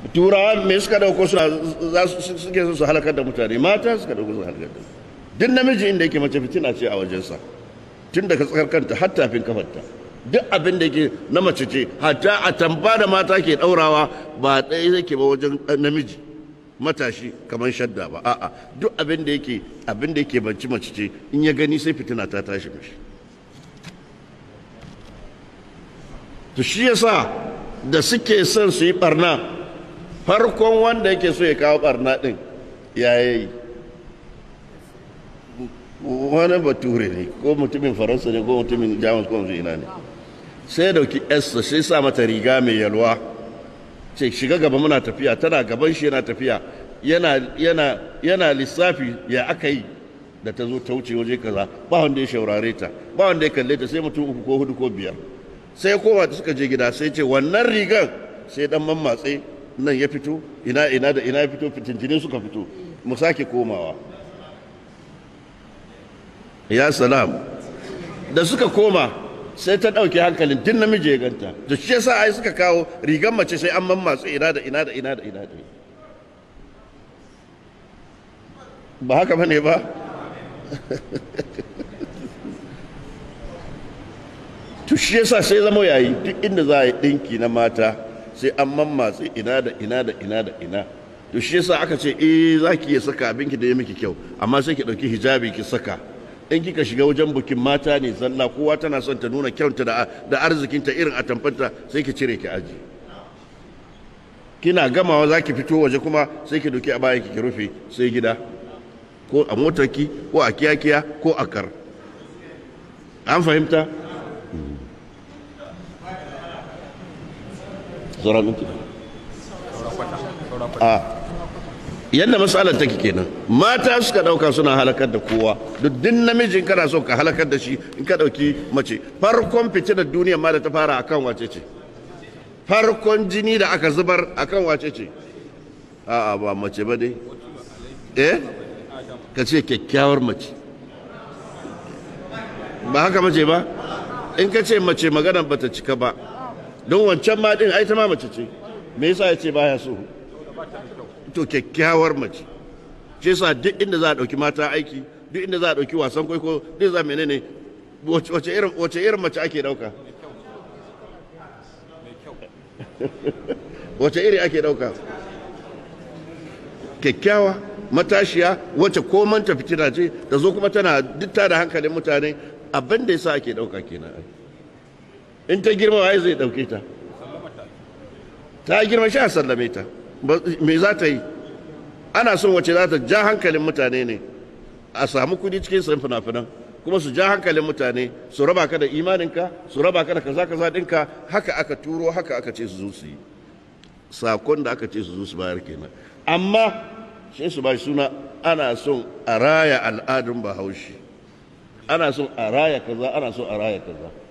turawa me suka dauko suna za su suke so su halakar da mutane mata suka dauko su halakar da duk namiji inda yake mace fitina ce a wajensa tun daga tsakar kanta har tafin kafarta duk abin da yake na mace ce hatta a tamba da mata ke daurawa ba ɗaya yake ba wajen namiji matashi kamar shadda ba a'a duk abin da yake abin da yake banci mace ce in ya gani sai fitina ta tashi mishi to shi yasa da suke son su yi barna farkon wanda yake so ya kawo barna din ya yi wani bature ne ko mutumin faransa ne ko mutumin jamus ko mutum ina ne sai dauki esther sai sa mata riga mai yalwa ce shiga gaba muna tafiya tana gaban shi yana tafiya yana yana yana lissafi ya aka yi da ta zo ta wuce waje kaza ba wanda ya shaurare ta ba wanda ya kalle ta sai mutum uku ko hudu ko biyar sai kowa da suka je gida sai ce wannan rigan sai dan mammatse nan ya fito ina ina da ina ya fito fitintinin suka fito mu sake komawa ya salam da suka koma sai ta ɗauke hankalin tun namiji ya ganta da shi yasa ai suka kawo rigan mace sai an mammatsu ina da ina da ina da ina da ba haka bane ba to shi yasa sai zama yayi duk inda za a yi ɗinki na mata sai an mammatsu ina da ina da ina da ina to shi yasa aka ce eh za ki iya saka abinki da ya miki kyau amma sai ki ɗauki hijabi ki saka in kika shiga wajen bukin mata ne zalla kowa tana son ta nuna kyauta da arzikinta irin atamfanta sai ki cire ki aji kina gamawa za ki fito waje kuma sai ki doki a bayan ki rufe sai gida ko a motarki ko a kiyakiya ko a kar an fahimta a yadda matsalar take kenan mata suka dauka suna halakar da kowa duk din namijin kana so ka halakar da shi in ka dauki mace farkon fitinar duniya ma da ta fara akan wace ce farkon jini da aka zubar akan wace ce a'a ba mace ba dai eh ka ce kyakkyawar mace ba haka mace ba in ka ce mace magana bata cika ba don wancan ma din ai ta ma mace ce me yasa ya ce baya so to kyakkyawar mace shi yasa duk inda za a ɗauki mata aiki duk inda za a ɗauki wasan kwaiko duk za menene wace irin wace irin mace ake ɗauka wace iri ake ɗauka kyakkyawa matashiya wacce komanta fitina ce ta zo kuma tana duk ta da hankalin mutane abin da yasa ake ɗauka kenan in ta girma waye zai ɗauke ta ta girma sha sallame ta me za ta yi ana son wace za ta ja hankalin mutane ne a samu kudi cikin san fina-finan kuma su ja hankalin mutane su raba ka da imaninka su raba ka da kaza kaza ɗinka haka aka turo haka aka ce su zo su yi sakon da aka ce su zo su bayar kenan amma sai su ba suna ana son a raya al'adun bahaushe ana son a raya kaza ana son a raya kaza